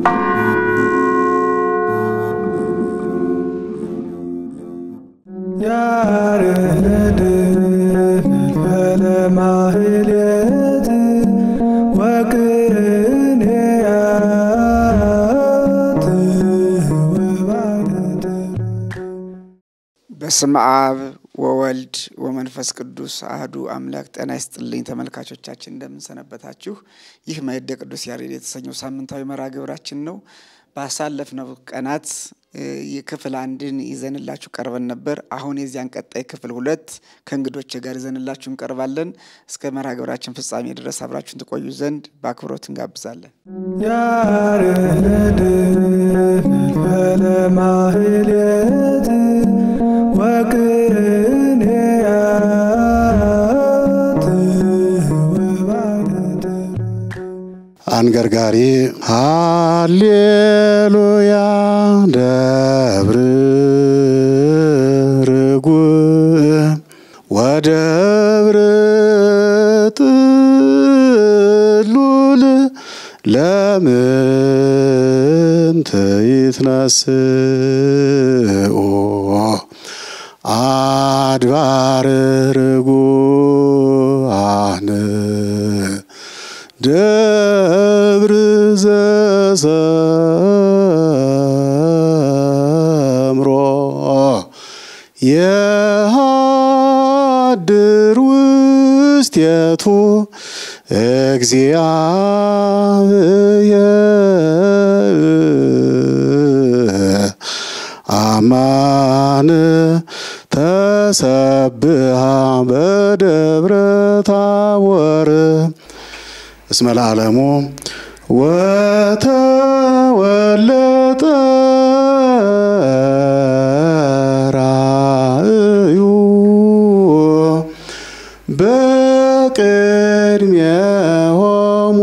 ያሬድ ፈልፈለ ማህሌት ወቅኔያት ወባደት በስመ አብ ወወልድ ወመንፈስ ቅዱስ አህዱ አምላክ። ጤና ይስጥልኝ ተመልካቾቻችን፣ እንደምንሰነበታችሁ። ይህ ማዕደ ቅዱስ ያሬድ የተሰኘው ሳምንታዊ መርሃ ግብራችን ነው። ባሳለፍነው ቀናት የክፍል አንድን ይዘንላችሁ ቀርበን ነበር። አሁን የዚያን ቀጣይ ክፍል ሁለት ከእንግዶች ጋር ይዘንላችሁ እንቀርባለን። እስከ መርሃ ግብራችን ፍጻሜ ድረስ አብራችሁን ትቆዩ ዘንድ በአክብሮት እንጋብዛለን። ያሬድ ፈልፈለ ማህሌት ወቅኔያት ወባደት አንገርጋሪ ሃሌሉያ ደብር ርጉእ ወደብር ጥሉል ለምንት ይትነስኡ አድባር ርጉአን ደብር ዘሰምሮ የሃድር ውስቴቱ እግዚአብሔር አማን ተሰብሃ በደብረ ታቦር እስመ ለዓለሙ ወተወለጠ ራእዩ በቅድሜሆሙ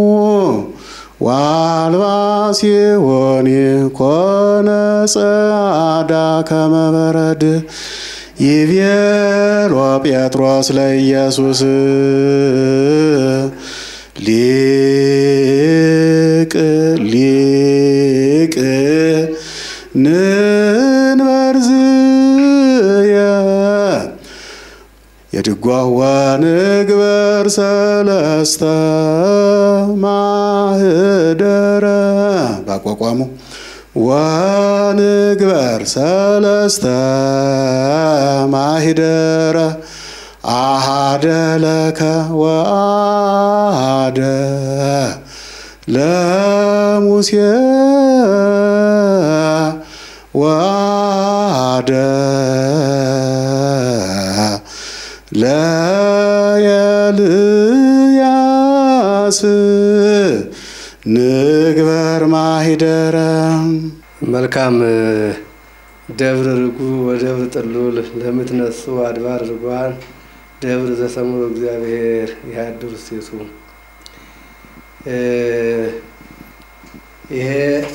ዋልባ ሲሆን ኮነ ጸዓዳ ከመ በረድ ይቤሎ ጴጥሮስ ለኢየሱስ ሊቅ ሊቅ ንንበርዝየ የድጓዋ ንግበር ሰለስተ ማህደረ ባቋቋሙ ወንግበር ሰለስተ ማሂደረ አሃደ ለከ ወአሃደ ለሙሴ ወአሃደ ለኤልያስ ንግበር ማሂደረ መልካም ደብር ርጉ ወደብር ጥሉል ለምትነሱ አድባር ርጓን ደብር ዘሰምሮ እግዚአብሔር ያድር ሴቱ ይሄ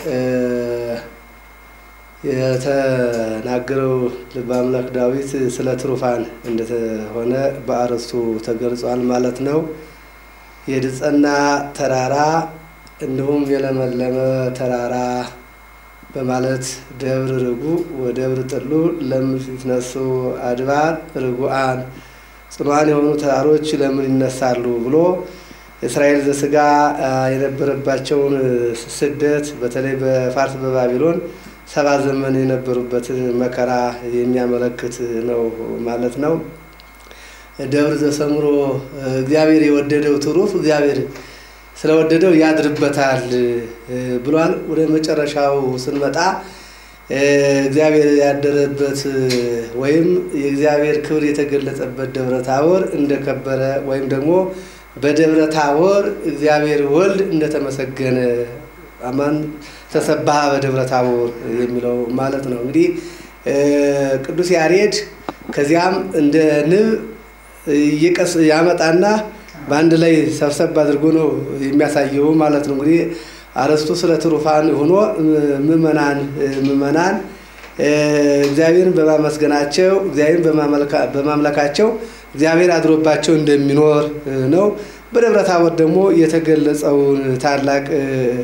የተናገረው ልበ አምላክ ዳዊት ስለ ትሩፋን እንደሆነ በአርዕስቱ ተገልጿል ማለት ነው። የድጸና ተራራ እንዲሁም የለመለመ ተራራ በማለት ደብር ርጉ ወደብር ጥሉ ለምትነሱ አድባር ርጉአን ጽኗን የሆኑ ተራሮች ለምን ይነሳሉ ብሎ እስራኤል ዘስጋ የነበረባቸውን ስደት በተለይ በፋርስ በባቢሎን ሰባ ዘመን የነበሩበትን መከራ የሚያመለክት ነው ማለት ነው። ደብር ዘሰምሮ እግዚአብሔር የወደደው ትሩፍ እግዚአብሔር ስለወደደው ያድርበታል ብሏል። ወደ መጨረሻው ስንመጣ እግዚአብሔር ያደረበት ወይም የእግዚአብሔር ክብር የተገለጸበት ደብረ ታቦር እንደከበረ ወይም ደግሞ በደብረ ታቦር እግዚአብሔር ወልድ እንደተመሰገነ አማን ተሰባህ በደብረ ታቦር የሚለው ማለት ነው። እንግዲህ ቅዱስ ያሬድ ከዚያም እንደ ንብ እየቀስ ያመጣና በአንድ ላይ ሰብሰብ አድርጎ ነው የሚያሳየው ማለት ነው። እንግዲህ አርዕስቱ ስለ ትሩፋን ሆኖ ምእመናን ምእመናን እግዚአብሔርን በማመስገናቸው እግዚአብሔርን በማምለካቸው እግዚአብሔር አድሮባቸው እንደሚኖር ነው። በደብረ ታቦር ደግሞ የተገለጸውን ታላቅ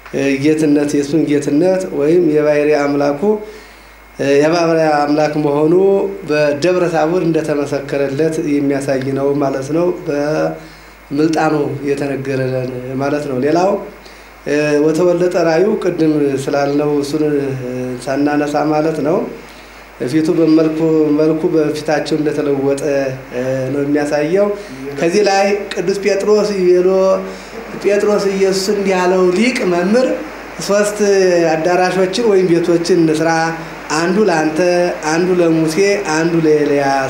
ጌትነት የእሱን ጌትነት ወይም የባሕርይ አምላኩ የባሕርይ አምላክ መሆኑ በደብረ ታቦር እንደተመሰከረለት የሚያሳይ ነው ማለት ነው። በምልጣኑ የተነገረለን ማለት ነው። ሌላው ወተወለጠ ራዩ ቅድም ስላልነው እሱን ሳናነሳ ማለት ነው ፊቱ በመልኩ መልኩ በፊታቸው እንደተለወጠ ነው የሚያሳየው። ከዚህ ላይ ቅዱስ ጴጥሮስ ይሎ ጴጥሮስ ኢየሱስ እንዲህ ያለው ሊቅ መምህር ሶስት አዳራሾችን ወይም ቤቶችን እንስራ፣ አንዱ ለአንተ፣ አንዱ ለሙሴ፣ አንዱ ለኤልያስ፣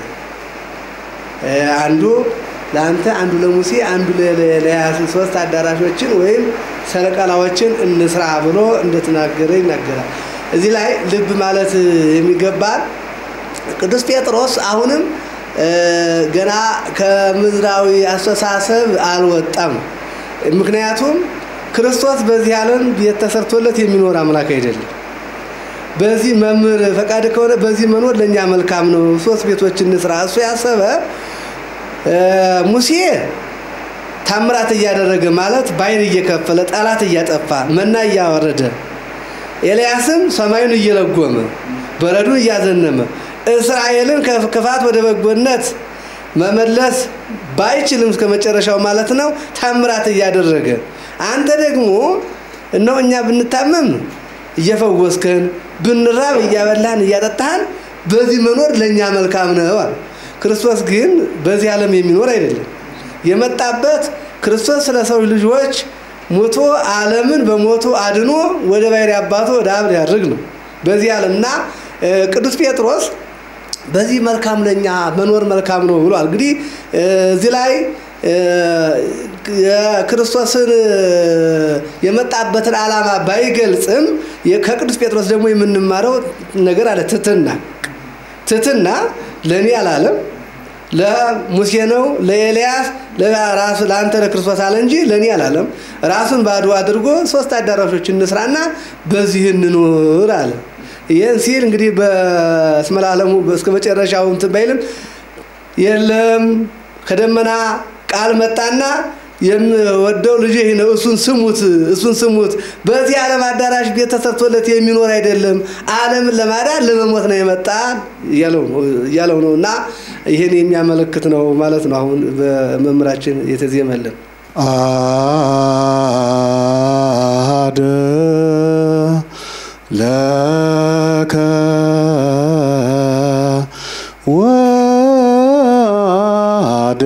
አንዱ ለአንተ፣ አንዱ ለሙሴ፣ አንዱ ለኤልያስ ሶስት አዳራሾችን ወይም ሰረቀላዎችን እንስራ ብሎ እንደተናገረ ይናገራል። እዚህ ላይ ልብ ማለት የሚገባል ቅዱስ ጴጥሮስ አሁንም ገና ከምድራዊ አስተሳሰብ አልወጣም። ምክንያቱም ክርስቶስ በዚህ ዓለም ቤት ተሰርቶለት የሚኖር አምላክ አይደለም። በዚህ መምህር ፈቃድ ከሆነ በዚህ መኖር ለእኛ መልካም ነው። ሶስት ቤቶች እንስራ። እሱ ያሰበ ሙሴ ታምራት እያደረገ ማለት ባይን እየከፈለ ጠላት እያጠፋ መና እያወረደ ኤልያስም ሰማዩን እየለጎመ በረዱን እያዘነመ እስራኤልን ከክፋት ወደ በጎነት መመለስ ባይችልም እስከ መጨረሻው ማለት ነው ታምራት እያደረገ አንተ ደግሞ እነሆ እኛ ብንታመም እየፈወስከን ብንራብ እያበላህን እያጠጣህን በዚህ መኖር ለእኛ መልካም ነው አለ። ክርስቶስ ግን በዚህ ዓለም የሚኖር አይደለም። የመጣበት ክርስቶስ ስለ ሰው ልጆች ሞቶ ዓለምን በሞቱ አድኖ ወደ ባሕርይ አባቱ ወደ አብ ሊያድርግ ነው በዚህ ዓለም እና ቅዱስ ጴጥሮስ በዚህ መልካም ለኛ መኖር መልካም ነው ብሏል። እንግዲህ እዚህ ላይ የክርስቶስን የመጣበትን ዓላማ ባይገልጽም ከቅዱስ ጴጥሮስ ደግሞ የምንማረው ነገር አለ። ትትና ትትና ለእኔ አላለም ለሙሴ ነው ለኤልያስ ለራሱ ለአንተ ለክርስቶስ አለ እንጂ ለእኔ አላለም። ራሱን ባዶ አድርጎ ሶስት አዳራሾች እንስራና በዚህ እንኑር አለ። ይህን ሲል እንግዲህ በስመ ለዓለሙ እስከ መጨረሻው እንትን ባይልም የለም ከደመና ቃል መጣና የምወደው ልጅ ይህ ነው፣ እሱን ስሙት፣ እሱን ስሙት። በዚህ ዓለም አዳራሽ ቤት ተሰርቶለት የሚኖር አይደለም፣ ዓለምን ለማዳን ለመሞት ነው የመጣ እያለው ነው እና ይህን የሚያመለክት ነው ማለት ነው። አሁን በመምህራችን የተዜመልን አደ ለከ ወአደ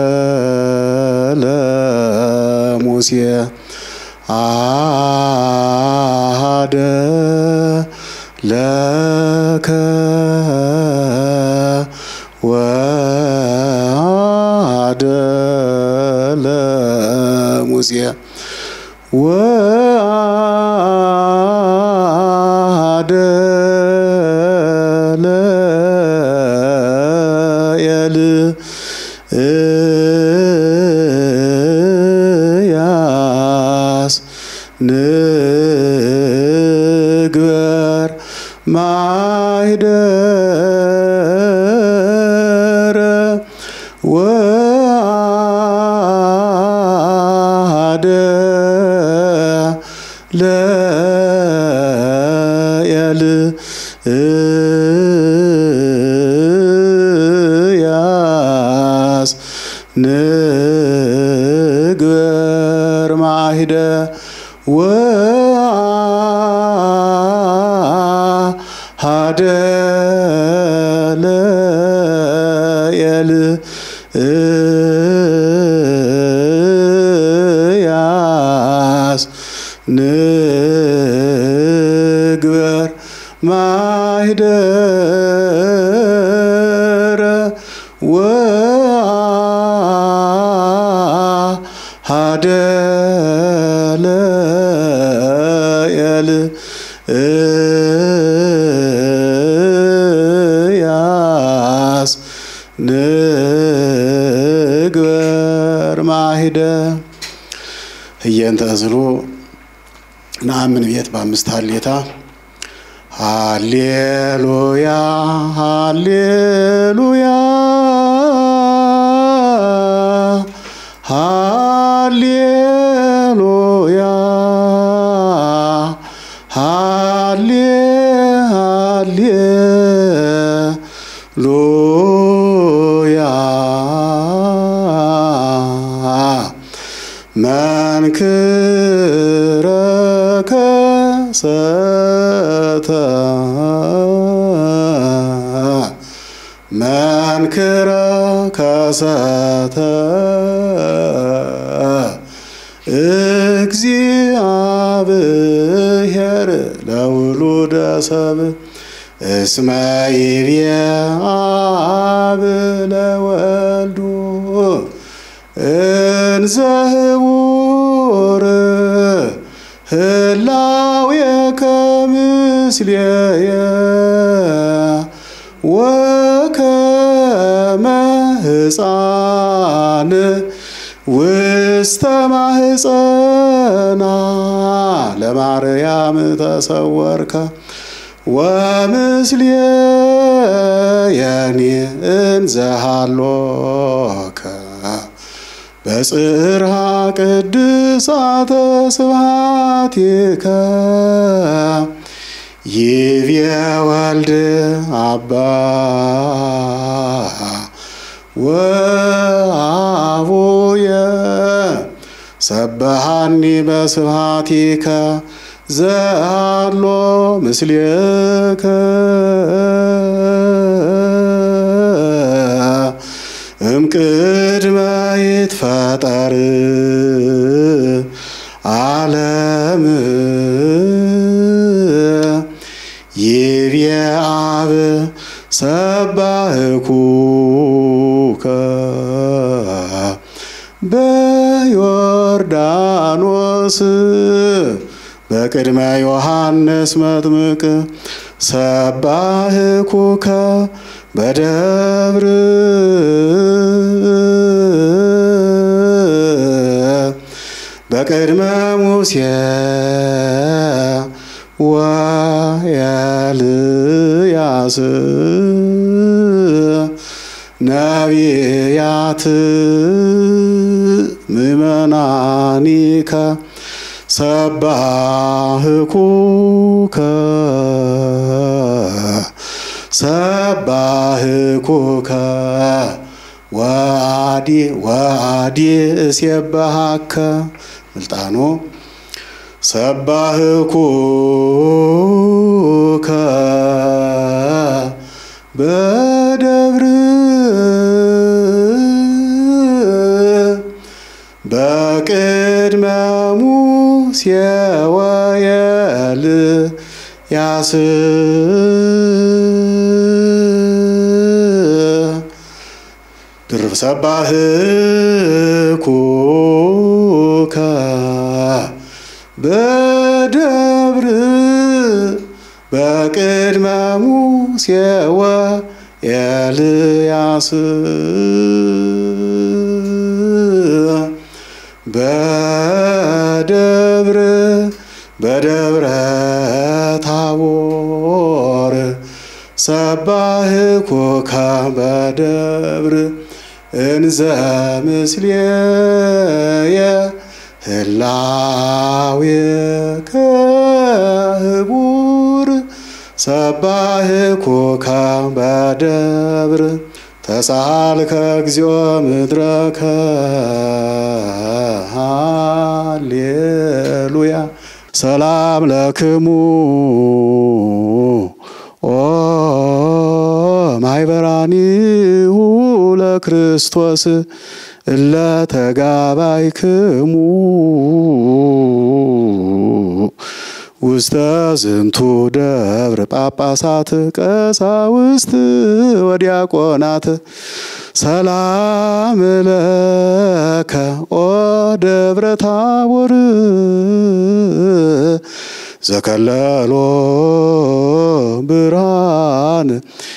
ለሙሴ አደ ለከ ወአደ ለሙሴ ወአደ ለኤልያስ ንግበር ማኅደረ ወአደ ለኤልያስ ንግበር ማሂደ ወአደ ለኤልያስ ንግበር ማኅደረ ወአደ ለኤልያስ ንግበር ማሂደ እየንተ እዝሉ ነአምን ቤት በአምስት ሀሌታ ሃሌሉያ ሃሌሉያ ሃሌሉያ መንክረ ከሰተ መንክረ ከሰተ እግዚአብሔር ለውሉደ ሰብእ እስመ ይብየ አብ ለወልዱ እንዘ ህቡር ህላዌከ ምስሌየ ወከመ ሕፃን ውስተ ማህፀና ለማርያም ተሰወርከ ወምስሌየኒ እንዘሃሎከ በጽርሃ ቅድሳተ ስብሐቲከ ይብየ ወልድ አባ ወአቡየ ሰበሃኒ በስብሐቲከ ዘሃሎ ምስሌከ እምቅድመ ይትፈጠር ዓለም ይብየ አብ ሰባህኩከ በዮርዳኖስ በቅድመ ዮሐንስ መጥምቅ ሰባህኩከ በደብር በቅድመ ሙሴ ወኤልያስ ነቢያት ምእመናኒከ ሰባህኩከ ሰባህኩከ ወአዲ ወአዲ እሴባሃከ ምልጣኖ ሰባህኩከ በደብር በቅድመ ሙሴ ወኤልያስ ድርብ ሰባህኩከ በደብር በቅድመ ሙሴ ወኤልያስ በደብር በደብረ ታቦር ሰባህኩከ በደብር እንዘ ምስሌየ ህላዌከ ህቡር ሰባህኩከ በደብር ተሳልከ እግዚኦ ምድረከ ሃሌሉያ ሰላም ለክሙ ኦ ማይበራኒሁ ለክርስቶስ እለ ተጋባይክሙ ውስተ ዝንቱ ደብር ጳጳሳት ቀሳውስት ወዲያቆናት ሰላም ለከ ኦ ደብረ ታቦር ዘከለሎ ብርሃን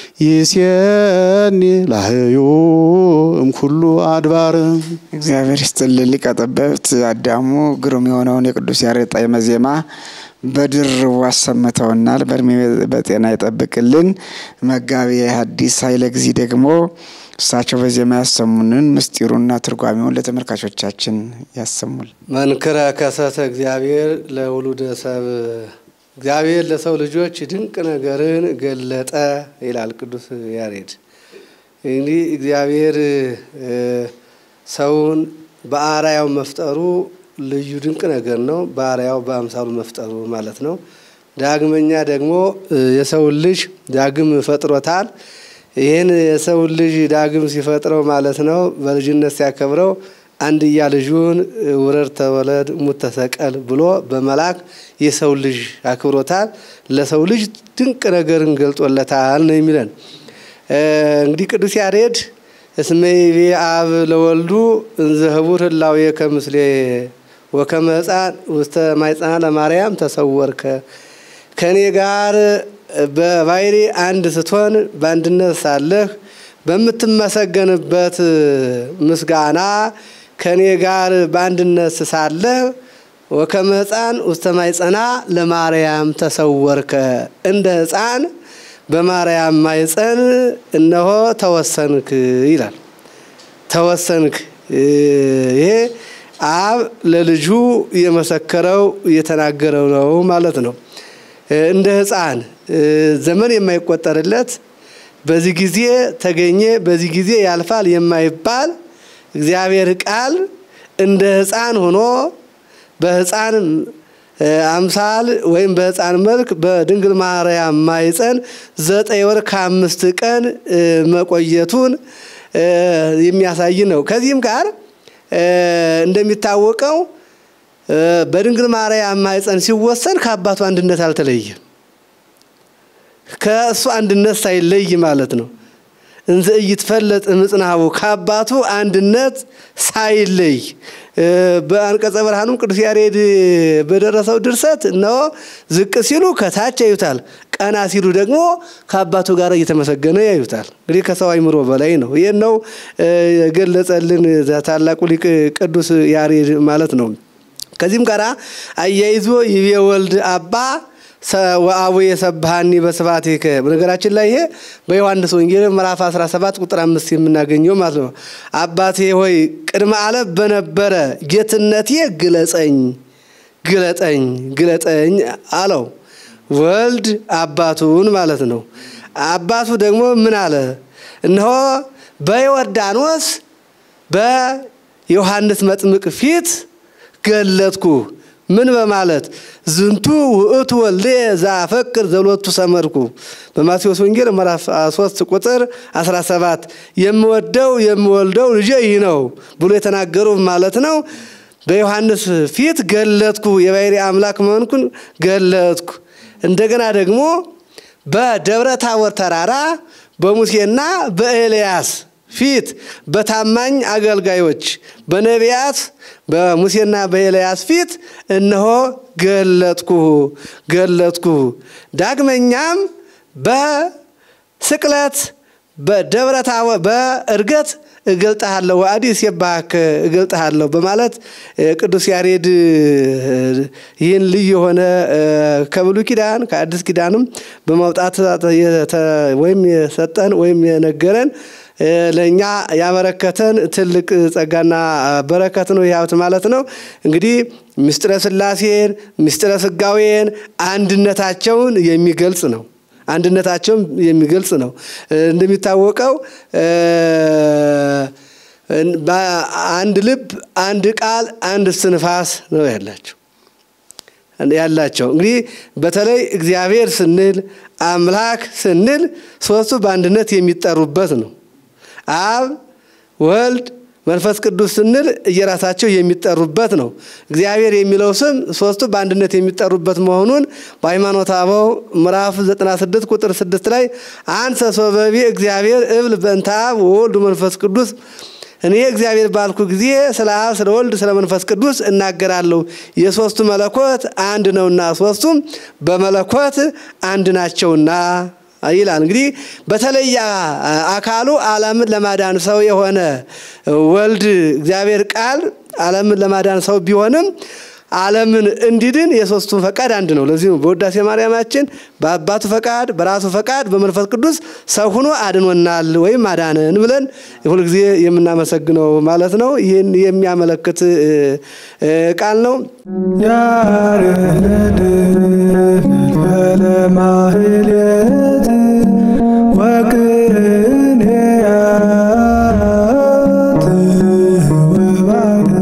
ይሴኒ ላህዩ እምኩሉ አድባር እግዚአብሔር ይስጥልን። ሊቀ ጠበብት አዳሙ ግሩም የሆነውን የቅዱስ ያሬድ ጣዕመ ዜማ በድርቡ አሰምተውናል። በእድሜ በጤና ይጠብቅልን። መጋቢ ሐዲስ ኃይለ ጊዜ ደግሞ እሳቸው በዜማ ያሰሙንን ምስጢሩና ትርጓሜውን ለተመልካቾቻችን ያሰሙል። መንክረ ከሰተ እግዚአብሔር ለውሉደ ሰብ እግዚአብሔር ለሰው ልጆች ድንቅ ነገርን ገለጠ ይላል ቅዱስ ያሬድ። እንግዲህ እግዚአብሔር ሰውን በአርአያው መፍጠሩ ልዩ ድንቅ ነገር ነው። በአርአያው በአምሳሉ መፍጠሩ ማለት ነው። ዳግመኛ ደግሞ የሰውን ልጅ ዳግም ፈጥሮታል። ይህን የሰውን ልጅ ዳግም ሲፈጥረው ማለት ነው በልጅነት ሲያከብረው አንድያ ልጁን ውረድ ተወለድ ሙት ተሰቀል ብሎ በመላክ የሰው ልጅ አክብሮታል። ለሰው ልጅ ድንቅ ነገርን ገልጦለታል ነው የሚለን። እንግዲህ ቅዱስ ያሬድ እስመ ይቤ አብ ለወልዱ እንዘ ህቡር ህላዌ ከምስሌ ወከመ ሕፃን ውስተ ማኅፀና ለማርያም ተሰወርከ ከእኔ ጋር በባሕሪ አንድ ስትሆን በአንድነት ሳለህ በምትመሰገንበት ምስጋና ከእኔ ጋር በአንድነት ሳለህ ወከመ ሕፃን ውስተ ማኅፀና ለማርያም ተሰወርከ እንደ ሕፃን በማርያም ማኅፀን እነሆ ተወሰንክ ይላል። ተወሰንክ ይሄ አብ ለልጁ የመሰከረው የተናገረው ነው ማለት ነው። እንደ ሕፃን ዘመን የማይቆጠርለት በዚህ ጊዜ ተገኘ በዚህ ጊዜ ያልፋል የማይባል እግዚአብሔር ቃል እንደ ሕፃን ሆኖ በሕፃን አምሳል ወይም በሕፃን መልክ በድንግል ማርያም ማኅፀን ዘጠኝ ወር ከአምስት ቀን መቆየቱን የሚያሳይ ነው። ከዚህም ጋር እንደሚታወቀው በድንግል ማርያም ማኅፀን ሲወሰን ከአባቱ አንድነት አልተለየም። ከእሱ አንድነት ሳይለይ ማለት ነው። እንዘ ኢይትፈለጥ እምጽናቡ ከአባቱ አንድነት ሳይለይ በአንቀጸ ብርሃኑም ቅዱስ ያሬድ በደረሰው ድርሰት እነሆ ዝቅ ሲሉ ከታች ያዩታል፣ ቀና ሲሉ ደግሞ ከአባቱ ጋር እየተመሰገነ ያዩታል። እንግዲህ ከሰው አይምሮ በላይ ነው። ይህን ነው የገለጸልን ታላቁ ሊቅ ቅዱስ ያሬድ ማለት ነው። ከዚህም ጋር አያይዞ ይቤ ወልድ አባ ወአቡ የሰብሃኒ በስብሐቲከ በነገራችን ላይ ይሄ በዮሐንስ ወንጌል ምዕራፍ 17 ቁጥር አምስት የምናገኘው ማለት ነው። አባቴ ሆይ ቅድመ ዓለም በነበረ ጌትነቴ ግለጸኝ ግለጠኝ ግለጠኝ አለው። ወልድ አባቱን ማለት ነው። አባቱ ደግሞ ምን አለ? እነሆ በዮርዳኖስ በዮሐንስ መጥምቅ ፊት ገለጥኩ ምን በማለት ዝንቱ ውእቱ ወልዴ ዘአፈቅር ዘሎቱ ሰመርኩ በማቴዎስ ወንጌል ምዕራፍ 3 ቁጥር 17 የምወደው የምወልደው ልጄ ይህ ነው ብሎ የተናገሩ ማለት ነው። በዮሐንስ ፊት ገለጥኩ፣ የባሕሪ አምላክ መሆንኩን ገለጥኩ። እንደገና ደግሞ በደብረ ታቦር ተራራ በሙሴና በኤልያስ ፊት በታማኝ አገልጋዮች በነቢያት በሙሴና በኤልያስ ፊት እነሆ ገለጥኩ ገለጥኩ። ዳግመኛም በስቅለት በደብረ ታቦር በእርገት እገልጥሃለሁ ወአዲስ የባክ እገልጥሃለሁ በማለት ቅዱስ ያሬድ ይህን ልዩ የሆነ ከብሉይ ኪዳን ከአዲስ ኪዳንም በማውጣት ወይም የሰጠን ወይም የነገረን ለእኛ ያበረከተን ትልቅ ጸጋና በረከት ነው። ያውት ማለት ነው። እንግዲህ ምስጢረ ሥላሴን ምስጢረ ሥጋዌን አንድነታቸውን የሚገልጽ ነው። አንድነታቸውን የሚገልጽ ነው። እንደሚታወቀው አንድ ልብ፣ አንድ ቃል፣ አንድ እስትንፋስ ነው ያላቸው ያላቸው እንግዲህ በተለይ እግዚአብሔር ስንል አምላክ ስንል ሶስቱ በአንድነት የሚጠሩበት ነው። አብ ወልድ መንፈስ ቅዱስ ስንል እየራሳቸው የሚጠሩበት ነው። እግዚአብሔር የሚለው ስም ሶስቱ በአንድነት የሚጠሩበት መሆኑን በሃይማኖተ አበው ምዕራፍ 96 ቁጥር 6 ላይ አንሰ ሶበቤ እግዚአብሔር እብል በእንተ አብ ወወልድ መንፈስ ቅዱስ እኔ እግዚአብሔር ባልኩ ጊዜ ስለ አብ ስለ ወልድ ስለ መንፈስ ቅዱስ እናገራለሁ። የሶስቱ መለኮት አንድ ነውና ሶስቱም በመለኮት አንድ ናቸውና ይላል። እንግዲህ በተለየ አካሉ ዓለምን ለማዳን ሰው የሆነ ወልድ እግዚአብሔር ቃል ዓለምን ለማዳን ሰው ቢሆንም ዓለምን እንዲድን የሶስቱን ፈቃድ አንድ ነው። ለዚህ ነው በውዳሴ ማርያማችን በአባቱ ፈቃድ፣ በራሱ ፈቃድ፣ በመንፈስ ቅዱስ ሰው ሆኖ አድኖናል ወይም አዳነን ብለን ሁልጊዜ የምናመሰግነው ማለት ነው። ይህን የሚያመለክት ቃል ነው። ያርህድ ለማህሌት ወቅኔያት ወባደ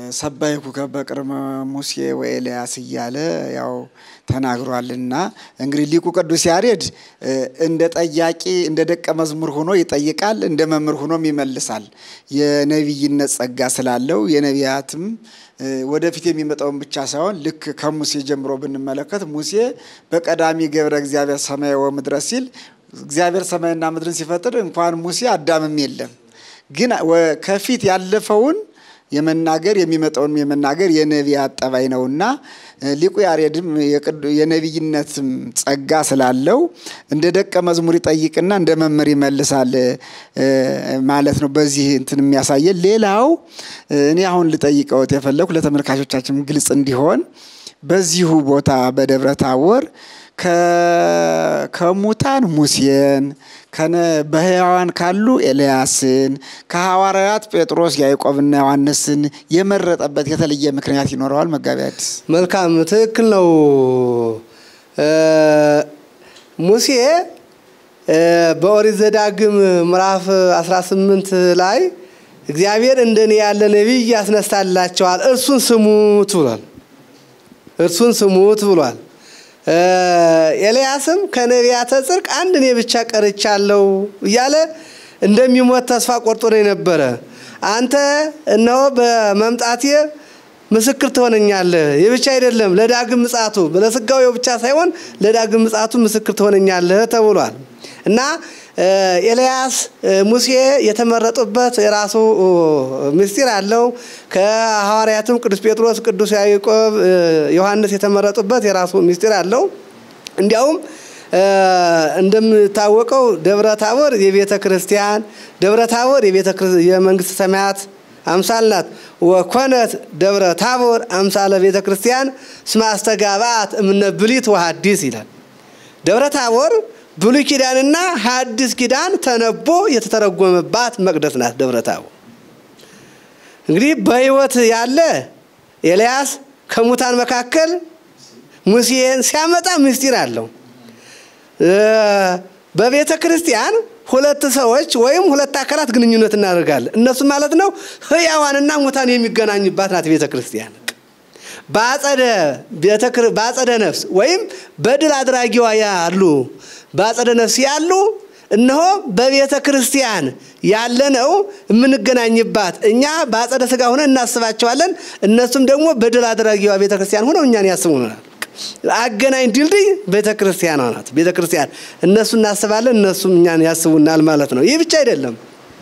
ሰባይኩከ በቅድመ ሙሴ ወኤልያስ እያለ ያው ተናግሯልና እንግዲህ ሊቁ ቅዱስ ያሬድ እንደ ጠያቂ እንደ ደቀ መዝሙር ሆኖ ይጠይቃል፣ እንደ መምህር ሆኖም ይመልሳል። የነቢይነት ጸጋ ስላለው የነቢያትም ወደፊት የሚመጣውን ብቻ ሳይሆን ልክ ከሙሴ ጀምሮ ብንመለከት ሙሴ በቀዳሚ ገብረ እግዚአብሔር ሰማይ ወምድረ ሲል እግዚአብሔር ሰማይና ምድርን ሲፈጥር እንኳን ሙሴ አዳምም የለም ግን ከፊት ያለፈውን የመናገር የሚመጣውንም የመናገር የነቢያት ጠባይ ነውና ሊቁ ያሬድም የነቢይነትም ጸጋ ስላለው እንደ ደቀ መዝሙር ይጠይቅና እንደ መምህር ይመልሳል ማለት ነው። በዚህ እንትን የሚያሳየን ሌላው እኔ አሁን ልጠይቀውት የፈለኩ ለተመልካቾቻችን ግልጽ እንዲሆን በዚሁ ቦታ በደብረ ታቦር ከሙታን ሙሴን በሕያዋን ካሉ ኤልያስን ከሐዋርያት ጴጥሮስ ያዕቆብና ዮሐንስን የመረጠበት የተለየ ምክንያት ይኖረዋል? መጋቢ አዲስ መልካም ትክክል ነው። ሙሴ በኦሪት ዘዳግም ምዕራፍ 18 ላይ እግዚአብሔር እንደኔ ያለ ነቢይ ያስነሳላቸዋል፣ እርሱን ስሙት ብሏል። እርሱን ስሙት ብሏል። ኤልያስም ከነቢያተ ጽድቅ አንድ እኔ ብቻ ቀርቻለሁ እያለ እንደሚሞት ተስፋ ቆርጦ ነው የነበረ። አንተ እነሆ በመምጣቴ ምስክር ትሆነኛለህ። ይህ ብቻ አይደለም፣ ለዳግም ምጽአቱ ለስጋዌው ብቻ ሳይሆን ለዳግም ምጽአቱ ምስክር ትሆነኛለህ ተብሏል እና ኤልያስ ሙሴ የተመረጡበት የራሱ ምስጢር አለው። ከሐዋርያትም ቅዱስ ጴጥሮስ፣ ቅዱስ ያዕቆብ፣ ዮሐንስ የተመረጡበት የራሱ ምስጢር አለው። እንዲያውም እንደሚታወቀው ደብረ ታቦር የቤተ ክርስቲያን ደብረ ታቦር የመንግስተ ሰማያት አምሳል ናት። ወኮነት ደብረ ታቦር አምሳለ ቤተ ክርስቲያን እስመ አስተጋብአት እምነ ብሉይ ወሐዲስ ይላል። ደብረ ታቦር ብሉይ ኪዳንና ሐዲስ ኪዳን ተነቦ የተተረጎመባት መቅደስ ናት ደብረ ታቦር። እንግዲህ በሕይወት ያለ ኤልያስ ከሙታን መካከል ሙሴን ሲያመጣ ምስጢር አለው። በቤተ ክርስቲያን ሁለት ሰዎች ወይም ሁለት አካላት ግንኙነት እናደርጋለን። እነሱ ማለት ነው ሕያዋንና ሙታን የሚገናኙባት ናት ቤተ ክርስቲያን። በአጸደ ነፍስ ወይም በድል አድራጊዋ ያሉ በአጸደ ነፍስ ያሉ እነሆ በቤተ ክርስቲያን ያለነው የምንገናኝባት እኛ በአጸደ ስጋ ሆነን እናስባቸዋለን። እነሱም ደግሞ በድል አድራጊዋ ቤተ ክርስቲያን ሆነው እኛን ያስቡናል። አገናኝ ድልድይ ቤተ ክርስቲያኗ ናት። ቤተ ክርስቲያን እነሱ እናስባለን፣ እነሱም እኛን ያስቡናል ማለት ነው። ይህ ብቻ አይደለም።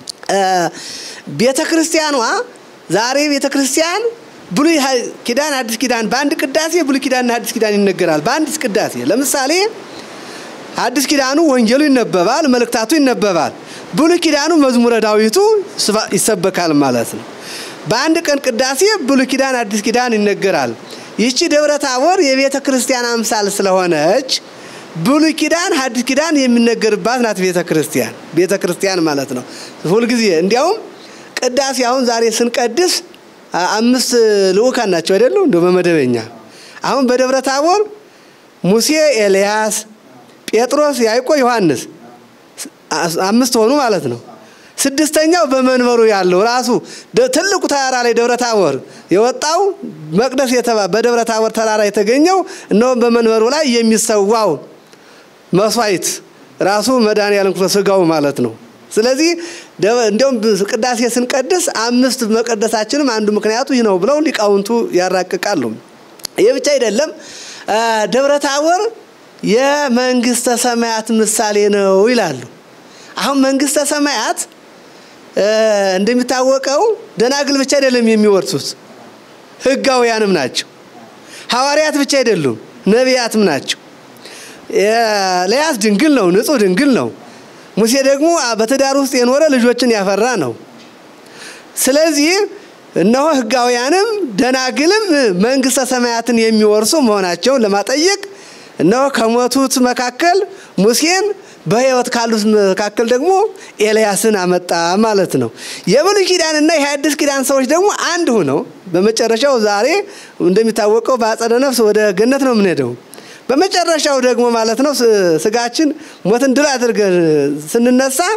ቤተ ክርስቲያኗ ዛሬ ቤተ ክርስቲያን ብሉይ ኪዳን፣ አዲስ ኪዳን በአንድ ቅዳሴ ብሉይ ኪዳንና አዲስ ኪዳን ይነገራል። በአንድ ቅዳሴ ለምሳሌ አዲስ ኪዳኑ ወንጌሉ ይነበባል፣ መልእክታቱ ይነበባል። ብሉይ ኪዳኑ መዝሙረ ዳዊቱ ይሰበካል ማለት ነው። በአንድ ቀን ቅዳሴ ብሉይ ኪዳን፣ አዲስ ኪዳን ይነገራል። ይቺ ደብረ ታቦር የቤተ ክርስቲያን አምሳል ስለሆነች ብሉይ ኪዳን ሐዲስ ኪዳን የሚነገርባት ናት። ቤተ ክርስቲያን ቤተ ክርስቲያን ማለት ነው። ሁልጊዜ እንዲያውም ቅዳሴ አሁን ዛሬ ስንቀድስ አምስት ልዑካን ናቸው አይደሉ? እንደ በመደበኛ አሁን በደብረ ታቦር ሙሴ፣ ኤልያስ፣ ጴጥሮስ፣ ያዕቆብ፣ ዮሐንስ አምስት ሆኑ ማለት ነው። ስድስተኛው በመንበሩ ያለው ራሱ ትልቁ ተራራ ላይ ደብረ ታቦር የወጣው መቅደስ የተባ በደብረ ታቦር ተራራ የተገኘው እነሆም በመንበሩ ላይ የሚሰዋው መስዋዕት ራሱ መድኃኔዓለም ክርስቶስ ሥጋው ማለት ነው። ስለዚህ እንዲያውም ቅዳሴ ስንቀድስ አምስት መቀደሳችንም አንዱ ምክንያቱ ይህ ነው ብለው ሊቃውንቱ ያራቅቃሉ። ይህ ብቻ አይደለም። ደብረ ታቦር የመንግስተ ሰማያት ምሳሌ ነው ይላሉ። አሁን መንግስተ ሰማያት እንደሚታወቀው ደናግል ብቻ አይደለም የሚወርሱት፣ ሕጋውያንም ናቸው። ሐዋርያት ብቻ አይደሉም፣ ነቢያትም ናቸው። ኤልያስ ድንግል ነው፣ ንጹሕ ድንግል ነው። ሙሴ ደግሞ በትዳር ውስጥ የኖረ ልጆችን ያፈራ ነው። ስለዚህ እነሆ ሕጋውያንም ደናግልም መንግስተ ሰማያትን የሚወርሱ መሆናቸውን ለማጠየቅ እነሆ ከሞቱት መካከል ሙሴን በሕይወት ካሉት መካከል ደግሞ ኤልያስን አመጣ ማለት ነው። የብሉይ ኪዳንና የሐዲስ ኪዳን ሰዎች ደግሞ አንድ ሆነው በመጨረሻው ዛሬ እንደሚታወቀው በአጸደ ነፍስ ወደ ገነት ነው የምንሄደው። በመጨረሻው ደግሞ ማለት ነው ስጋችን ሞትን ድል አድርገን ስንነሳ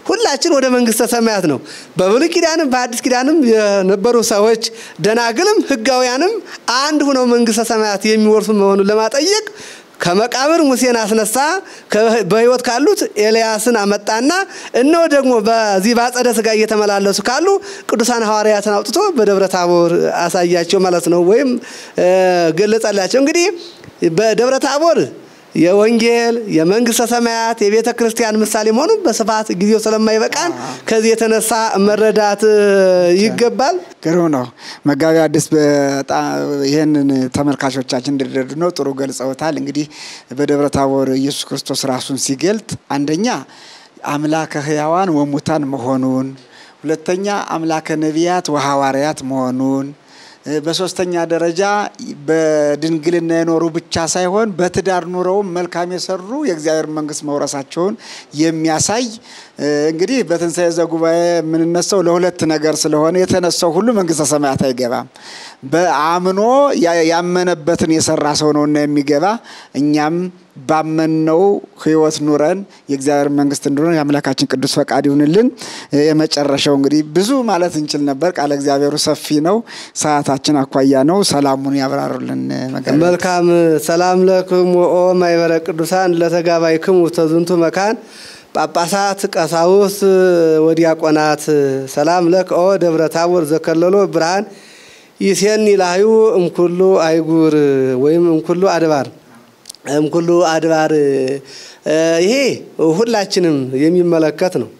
ሁላችን ወደ መንግስተ ሰማያት ነው። በብሉይ ኪዳንም በአዲስ ኪዳንም የነበሩ ሰዎች ደናግልም ሕጋውያንም አንድ ሁነው መንግስተ ሰማያት የሚወርሱ መሆኑን ለማጠየቅ ከመቃብር ሙሴን አስነሳ። በህይወት ካሉት ኤልያስን አመጣና እነሆ ደግሞ በዚህ በአጸደ ስጋ እየተመላለሱ ካሉ ቅዱሳን ሐዋርያትን አውጥቶ በደብረ ታቦር አሳያቸው ማለት ነው፣ ወይም ገለጸላቸው። እንግዲህ በደብረ ታቦር የወንጌል የመንግስተ ሰማያት የቤተ ክርስቲያን ምሳሌ መሆኑን በስፋት ጊዜው ስለማይበቃን ከዚህ የተነሳ መረዳት ይገባል። ግሩም ነው። መጋቢ አዲስ በጣም ይህንን ተመልካቾቻችን እንዲረዱ ነው ጥሩ ገልጸውታል። እንግዲህ በደብረ ታቦር ኢየሱስ ክርስቶስ ራሱን ሲገልጥ አንደኛ አምላከ ሕያዋን ወሙታን መሆኑን፣ ሁለተኛ አምላከ ነቢያት ወሐዋርያት መሆኑን በሶስተኛ ደረጃ በድንግልና የኖሩ ብቻ ሳይሆን በትዳር ኑረውም መልካም የሰሩ የእግዚአብሔር መንግስት መውረሳቸውን የሚያሳይ እንግዲህ በትንሣኤ ዘጉባኤ የምንነሳው ለሁለት ነገር ስለሆነ የተነሳው ሁሉ መንግስተ ሰማያት አይገባም። በአምኖ ያመነበትን የሰራ ሰው ነውና የሚገባ እኛም ባመንነው ህይወት ኑረን የእግዚአብሔር መንግስት እንድኖር የአምላካችን ቅዱስ ፈቃድ ይሁንልን። የመጨረሻው እንግዲህ ብዙ ማለት እንችል ነበር። ቃለ እግዚአብሔሩ ሰፊ ነው፣ ሰዓታችን አኳያ ነው። ሰላሙን ያብራሩልን። መልካም ሰላም ለክሙ ኦ ማይበረ ቅዱሳን ለተጋባይክሙ ተዝንቱ መካን ጳጳሳት፣ ቀሳውስት ወዲያቆናት ሰላም ለክ ኦ ደብረ ታቦር ዘከለሎ ብርሃን ይሴኒ ላህዩ እምኩሉ አይጉር ወይም እምኩሉ አድባር እምኩሉ አድባር ይሄ ሁላችንም የሚመለከት ነው።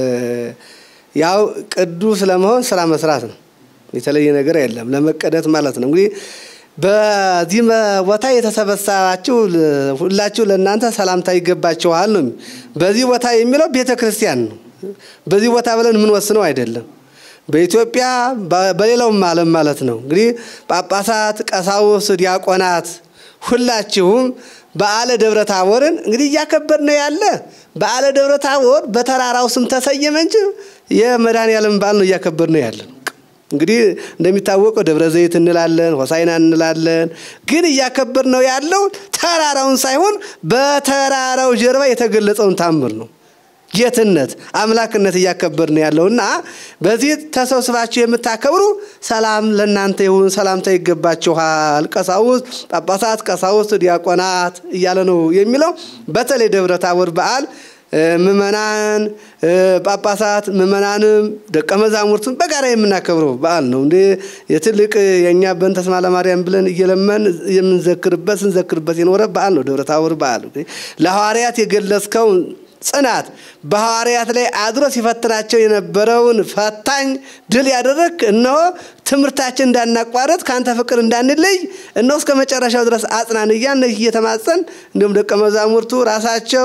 ያው ቅዱስ ለመሆን ስራ መስራት ነው። የተለየ ነገር የለም። ለመቀደስ ማለት ነው። እንግዲህ በዚህ ቦታ የተሰበሰባችሁ ሁላችሁ ለእናንተ ሰላምታ ይገባችኋል ነው። በዚህ ቦታ የሚለው ቤተ ክርስቲያን ነው። በዚህ ቦታ ብለን የምንወስነው አይደለም። በኢትዮጵያ በሌላውም ዓለም ማለት ነው። እንግዲህ ጳጳሳት፣ ቀሳውስት፣ ዲያቆናት ሁላችሁም በዓለ ደብረ ታቦርን እንግዲህ እያከበር ነው ያለ። በዓለ ደብረ ታቦር በተራራው ስም ተሰየመ እንጂ የመድኃኔዓለም በዓል ነው እያከበር ነው ያለን። እንግዲህ እንደሚታወቀው ደብረ ዘይት እንላለን፣ ሆሳይና እንላለን። ግን እያከበር ነው ያለው ተራራውን ሳይሆን በተራራው ጀርባ የተገለጸውን ታምር ነው። ጌትነት አምላክነት እያከበር ነው ያለው እና በዚህ ተሰብስባችሁ የምታከብሩ ሰላም ለእናንተ ይሁን፣ ሰላምታ ይገባችኋል። ቀሳውስት፣ ጳጳሳት፣ ቀሳውስት፣ ዲያቆናት እያለ ነው የሚለው። በተለይ ደብረ ታቦር በዓል ምእመናን፣ ጳጳሳት፣ ምእመናንም ደቀ መዛሙርቱን በጋራ የምናከብረው በዓል ነው። እንደ የትልቅ የእኛ በእንተ ስማ ለማርያም ብለን እየለመን የምንዘክርበት ስንዘክርበት የኖረ በዓል ነው ደብረ ታቦር በዓል ለሐዋርያት የገለጽከውን ጽናት በሐዋርያት ላይ አድሮ ሲፈትናቸው የነበረውን ፈታኝ ድል ያደረግ እነሆ ትምህርታችን እንዳናቋረጥ ከአንተ ፍቅር እንዳንለይ እነሆ እስከ መጨረሻው ድረስ አጽናን እያን እየተማጸን እንዲሁም ደቀ መዛሙርቱ ራሳቸው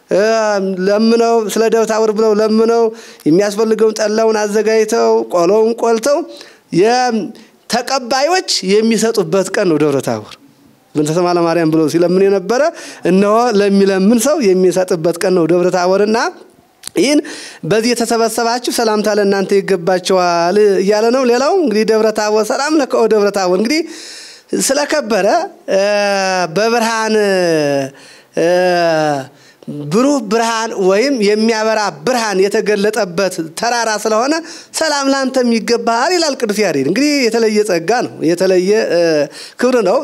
ለምነው ስለ ደብረ ታቦር ብለው ለምነው የሚያስፈልገውን ጠላውን አዘጋጅተው ቆሎውን ቆልተው ተቀባዮች የሚሰጡበት ቀን ነው ደብረ ታቦር። በእንተ ስማ ለማርያም ብሎ ሲለምን የነበረ እነሆ ለሚለምን ሰው የሚሰጥበት ቀን ነው ደብረ ታቦርና ይህን በዚህ የተሰበሰባችሁ ሰላምታ ለእናንተ ይገባቸዋል እያለ ነው። ሌላው እንግዲህ ደብረ ታቦር ሰላም ለከ ደብረ ታቦር እንግዲህ ስለከበረ በብርሃን ብሩህ ብርሃን ወይም የሚያበራ ብርሃን የተገለጠበት ተራራ ስለሆነ ሰላም ላንተም ይገባሃል ይላል ቅዱስ ያሬድ። እንግዲህ የተለየ ጸጋ ነው፣ የተለየ ክብር ነው።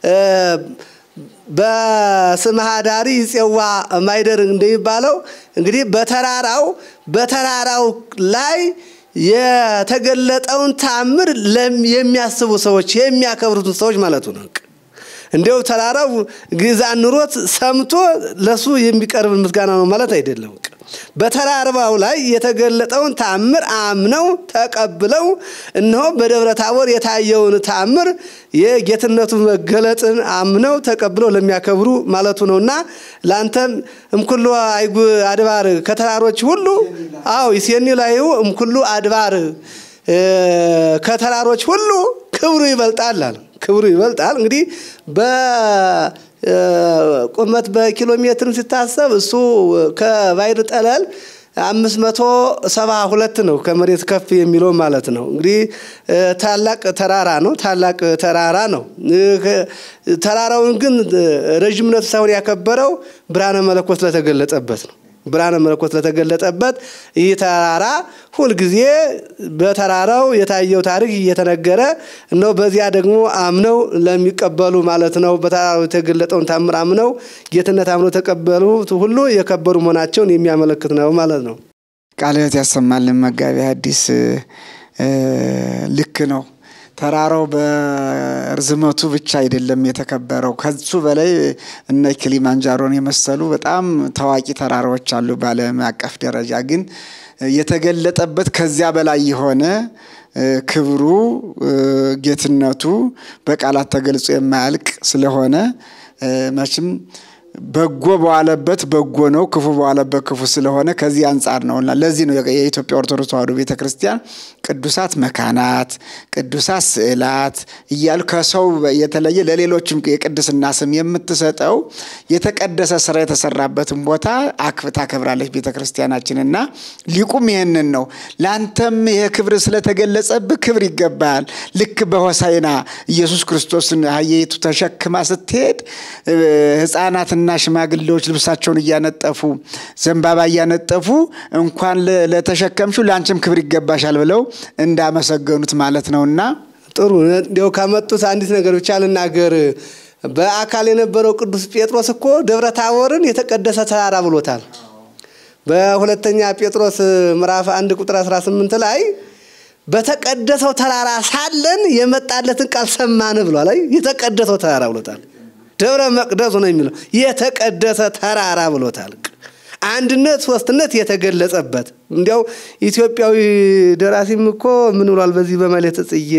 በስመ ኀዳሪ ይፄዋ ማይደር እንደሚባለው እንግዲህ በተራራው በተራራው ላይ የተገለጠውን ታምር የሚያስቡ ሰዎች የሚያከብሩትን ሰዎች ማለቱ ነው። እንዲያው ተራራው ግዛን ኑሮት ሰምቶ ለሱ የሚቀርብ ምስጋና ነው ማለት አይደለም። በተራራው ላይ የተገለጠውን ታምር አምነው ተቀብለው እነሆ በደብረ ታቦር የታየውን ታምር የጌትነቱ መገለጥን አምነው ተቀብለው ለሚያከብሩ ማለቱ ነውና ለአንተም እምኩሉ አይጉ አድባር ከተራሮች ሁሉ አዎ ይሴኒ ላይሁ እምኩሉ አድባር ከተራሮች ሁሉ ክብሩ ይበልጣል አለ። ክብሩ ይበልጣል። እንግዲህ በቁመት በኪሎ ሜትር ሲታሰብ እሱ ከባይር ጠለል አምስት መቶ ሰባ ሁለት ነው ከመሬት ከፍ የሚለው ማለት ነው። እንግዲህ ታላቅ ተራራ ነው። ታላቅ ተራራ ነው። ተራራውን ግን ረዥምነቱ ሳይሆን ያከበረው ብርሃነ መለኮት ስለተገለጸበት ነው። ብርሃነ መለኮት ለተገለጠበት ይህ ተራራ ሁልጊዜ በተራራው የታየው ታሪክ እየተነገረ እነሆ በዚያ ደግሞ አምነው ለሚቀበሉ ማለት ነው በተራራው የተገለጠውን ታምር አምነው ጌትነት አምነው ተቀበሉት ሁሉ የከበሩ መሆናቸውን የሚያመለክት ነው ማለት ነው። ቃለ ሕይወት ያሰማልን መጋቢ ሐዲስ ልክ ነው። ተራራው በርዝመቱ ብቻ አይደለም የተከበረው። ከሱ በላይ እነ ኪሊማንጃሮን የመሰሉ በጣም ታዋቂ ተራራዎች አሉ በዓለም አቀፍ ደረጃ። ግን የተገለጠበት ከዚያ በላይ የሆነ ክብሩ፣ ጌትነቱ በቃላት ተገልጾ የማያልቅ ስለሆነ መቼም በጎ በዋለበት በጎ ነው፣ ክፉ በዋለበት ክፉ ስለሆነ ከዚህ አንጻር ነው እና ለዚህ ነው የኢትዮጵያ ኦርቶዶክስ ተዋሕዶ ቤተ ክርስቲያን ቅዱሳት መካናት፣ ቅዱሳት ስዕላት እያሉ ከሰው የተለየ ለሌሎችም የቅድስና ስም የምትሰጠው የተቀደሰ ስራ የተሰራበትን ቦታ አክብ ታከብራለች ቤተ ክርስቲያናችን እና ሊቁም ይህንን ነው ለአንተም ይህ ክብር ስለተገለጸብህ ክብር ይገባል። ልክ በሆሳይና ኢየሱስ ክርስቶስን አህያይቱ ተሸክማ ስትሄድ ህፃናትና ሽማግሌዎች ልብሳቸውን እያነጠፉ ዘንባባ እያነጠፉ እንኳን ለተሸከምሽው ለአንቺም ክብር ይገባሻል ብለው እንዳመሰገኑት ማለት ነውና ጥሩ እንዲያው ካመጡት አንዲት ነገር ብቻ ልናገር። በአካል የነበረው ቅዱስ ጴጥሮስ እኮ ደብረ ታቦርን የተቀደሰ ተራራ ብሎታል። በሁለተኛ ጴጥሮስ ምዕራፍ አንድ ቁጥር 18 ላይ በተቀደሰው ተራራ ሳለን የመጣለትን ቃል ሰማን ብሏል። አይ የተቀደሰው ተራራ ብሎታል። ደብረ መቅደሱ ነው የሚለው የተቀደሰ ተራራ ብሎታል። አንድነት ሶስትነት የተገለጸበት እንዲያው ኢትዮጵያዊ ደራሲም እኮ ምን ብሏል? በዚህ በመልዕልተ ጽጌ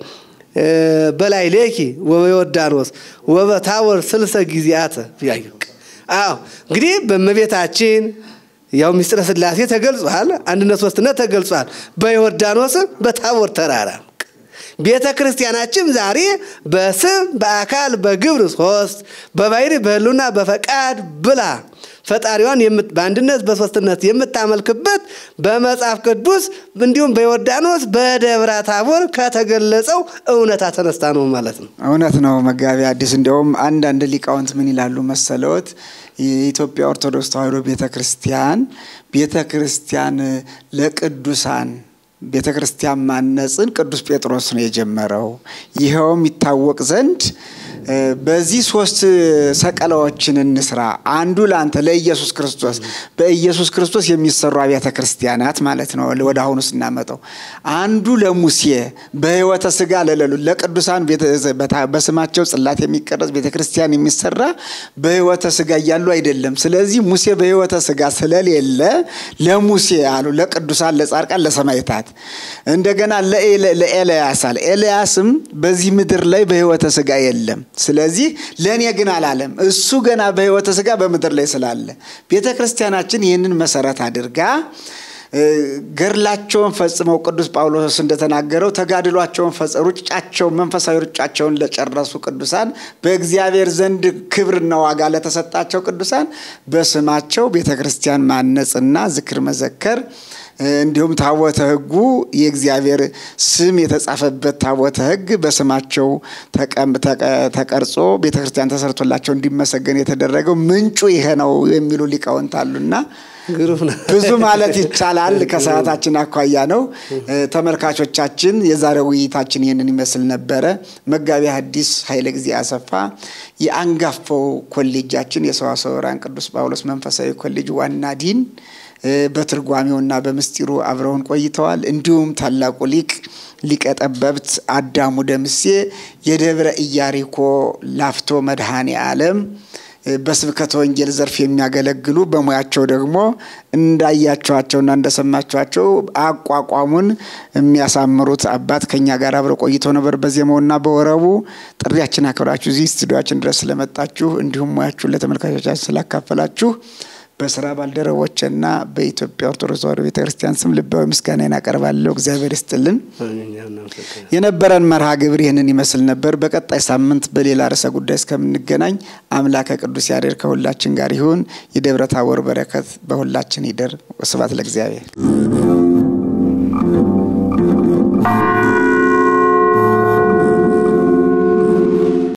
በላይ ሌኪ ወበዮርዳኖስ ወበታቦር ስልሰ ጊዜያተ አዎ እንግዲህ በእመቤታችን ያው ምስጢረ ሥላሴ ተገልጿል። አንድነት ሶስትነት ተገልጿል። በዮርዳኖስ በታቦር ተራራ ቤተ ክርስቲያናችን ዛሬ በስም በአካል በግብር ሶስት በባህሪ በሕልውና በፈቃድ ብላ ፈጣሪዋን በአንድነት በሶስትነት የምታመልክበት በመጽሐፍ ቅዱስ እንዲሁም በዮርዳኖስ በደብረ ታቦር ከተገለጸው እውነታ ተነስታ ነው ማለት ነው። እውነት ነው መጋቢ ሐዲስ እንዲያውም አንዳንድ ሊቃውንት ምን ይላሉ መሰለዎት? የኢትዮጵያ ኦርቶዶክስ ተዋሕዶ ቤተ ክርስቲያን ቤተ ክርስቲያን ለቅዱሳን ቤተ ክርስቲያን ማነጽን ቅዱስ ጴጥሮስ ነው የጀመረው። ይኸውም ይታወቅ ዘንድ በዚህ ሶስት ሰቀላዎችን እንስራ። አንዱ ለአንተ ለኢየሱስ ክርስቶስ በኢየሱስ ክርስቶስ የሚሰሩ አብያተ ክርስቲያናት ማለት ነው። ወደ አሁኑ ስናመጣው አንዱ ለሙሴ በሕይወተ ሥጋ ለሌሉ ለቅዱሳን በስማቸው ጽላት የሚቀረጽ ቤተ ክርስቲያን የሚሰራ በሕይወተ ሥጋ እያሉ አይደለም። ስለዚህ ሙሴ በሕይወተ ሥጋ ስለሌለ ለሙሴ አሉ፣ ለቅዱሳን፣ ለጻድቃን፣ ለሰማዕታት። እንደገና ለኤልያስ አለ። ኤልያስም በዚህ ምድር ላይ በሕይወተ ሥጋ የለም ስለዚህ ለእኔ ግን አላለም። እሱ ገና በሕይወተ ሥጋ በምድር ላይ ስላለ ቤተ ክርስቲያናችን ይህንን መሰረት አድርጋ ገድላቸውን ፈጽመው ቅዱስ ጳውሎስ እንደተናገረው ተጋድሏቸውን ሩጫቸውን መንፈሳዊ ሩጫቸውን ለጨረሱ ቅዱሳን በእግዚአብሔር ዘንድ ክብርና ዋጋ ለተሰጣቸው ቅዱሳን በስማቸው ቤተ ክርስቲያን ማነጽና ዝክር መዘከር እንዲሁም ታቦተ ሕጉ የእግዚአብሔር ስም የተጻፈበት ታቦተ ሕግ በስማቸው ተቀርጾ ቤተ ክርስቲያን ተሰርቶላቸው እንዲመሰገን የተደረገው ምንጩ ይሄ ነው የሚሉ ሊቃውንት አሉና ብዙ ማለት ይቻላል። ከሰዓታችን አኳያ ነው። ተመልካቾቻችን፣ የዛሬው ውይይታችን ይህንን ይመስል ነበረ። መጋቢ ሐዲስ ኃይለ ጊዜ አሰፋ የአንጋፋው ኮሌጃችን የሰዋስወ ብርሃን ቅዱስ ጳውሎስ መንፈሳዊ ኮሌጅ ዋና ዲን በትርጓሜውና በምስጢሩ አብረውን ቆይተዋል። እንዲሁም ታላቁ ሊቅ ሊቀ ጠበብት አዳሙ ደምሴ የደብረ ኢያሪኮ ላፍቶ መድኃኔ ዓለም በስብከተ ወንጌል ዘርፍ የሚያገለግሉ በሙያቸው ደግሞ እንዳያቸዋቸውና እንደሰማችኋቸው አቋቋሙን የሚያሳምሩት አባት ከኛ ጋር አብረው ቆይተው ነበር። በዜማውና በወረቡ ጥሪያችን አክብራችሁ እዚህ ስቱዲዮችን ድረስ ስለመጣችሁ እንዲሁም ሙያችሁን ለተመልካቾቻችን ስላካፈላችሁ በስራ ባልደረቦችና በኢትዮጵያ ኦርቶዶክስ ተዋሕዶ ቤተክርስቲያን ስም ልባዊ ምስጋናን አቀርባለሁ። እግዚአብሔር ይስጥልን። የነበረን መርሃ ግብር ይህንን ይመስል ነበር። በቀጣይ ሳምንት በሌላ ርዕሰ ጉዳይ እስከምንገናኝ አምላከ ቅዱስ ያሬድ ከሁላችን ጋር ይሁን። የደብረ ታቦር በረከት በሁላችን ይደር። ስብሐት ለእግዚአብሔር።